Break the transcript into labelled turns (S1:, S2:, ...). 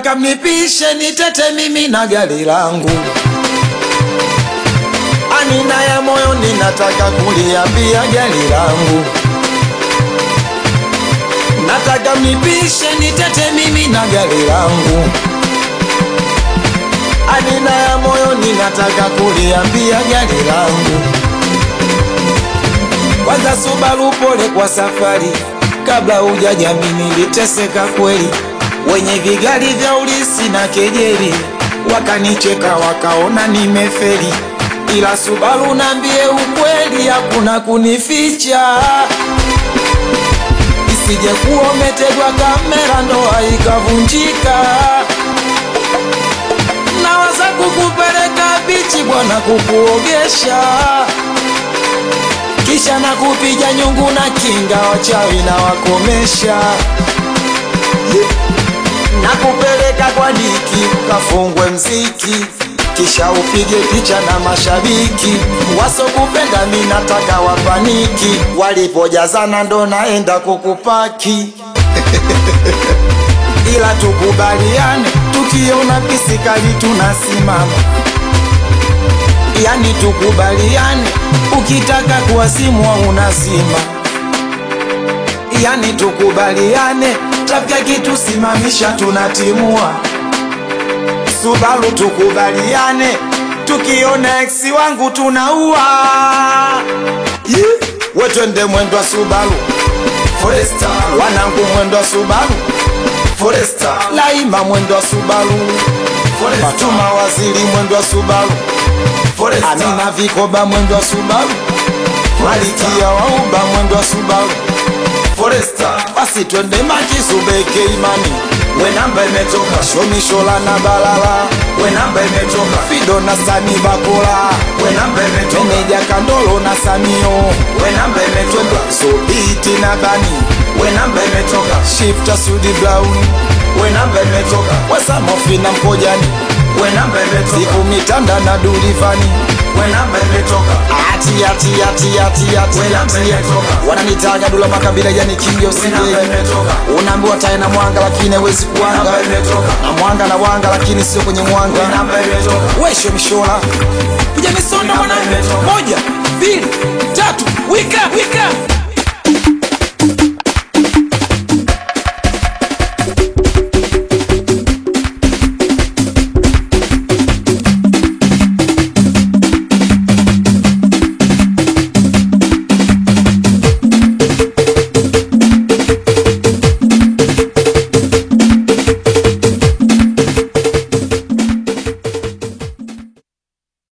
S1: nataka mnipishe nitete mimi na gari langu anina ya moyo ninataka kuliambia gari langu nataka mnipishe nitete mimi na gari langu anina ya moyo ninataka kuliambia gari langu kwanza Subaru, pole kwa safari, kabla hujajami niliteseka kweli, wenye vigari vya ulisi na kejeli wakanicheka wakaona nimeferi, ila Subaru nambie ukweli, hakuna kunificha, isije kuwa umetegwa kamera ndoa ikavunjika. Nawaza kukupeleka bichi bwana, kukuogesha kisha na kupiga nyungu na kinga, wachawi na wakomesha, na kupeleka kwa diki ukafungwe mziki, kisha upige picha na mashabiki wasokupenda, mi nataka wapaniki, walipojazana ndo naenda kukupaki ila tukubaliane, tukiona pisikali tunasimama yani tukubaliane, ukitaka kuwasimwa unazima. Yani tukubaliane, tabia kitu simamisha, tunatimua. Subaru tukubaliane, tukiona eksi wangu tunaua. Yeah. We twende mwendo wa Subaru Foresta, wanangu mwendo wa Subaru Foresta, Laima mwendo wa Subaru Foresta, Fatuma waziri mwendo wa Subaru Foresta, Amina Vikoba mwendo wa Subaru Malikia Wauba mwendo wa Subaru Foresta, basi twende Makisubeke imani we namba imetoka, Shomishola na Balala we namba imetoka, Fido na Sani Bakola we namba imetoka, Meneja Kandolo na Samio we namba imetoka, Sobiti na Bani we namba imetoka, Shifta Sudi Brown we namba imetoka, Wasamofi na Mkojani we namba imetoka, Siku Mitanda na Dulivani we namba imetoka, ati ati ati ati ati
S2: We namba
S1: ati
S2: imetoka.
S1: wananitaga Dula Makabila yani kingi
S2: we namba
S1: usije
S2: imetoka,
S1: unaambiwa tae na mwanga lakini hawezi kuwanga
S2: namba imetoka,
S1: na mwanga na wanga lakini sio kwenye mwanga
S2: we namba imetoka,
S1: wesho mishola kuja misonda
S2: namba
S1: mwana
S2: imetoka.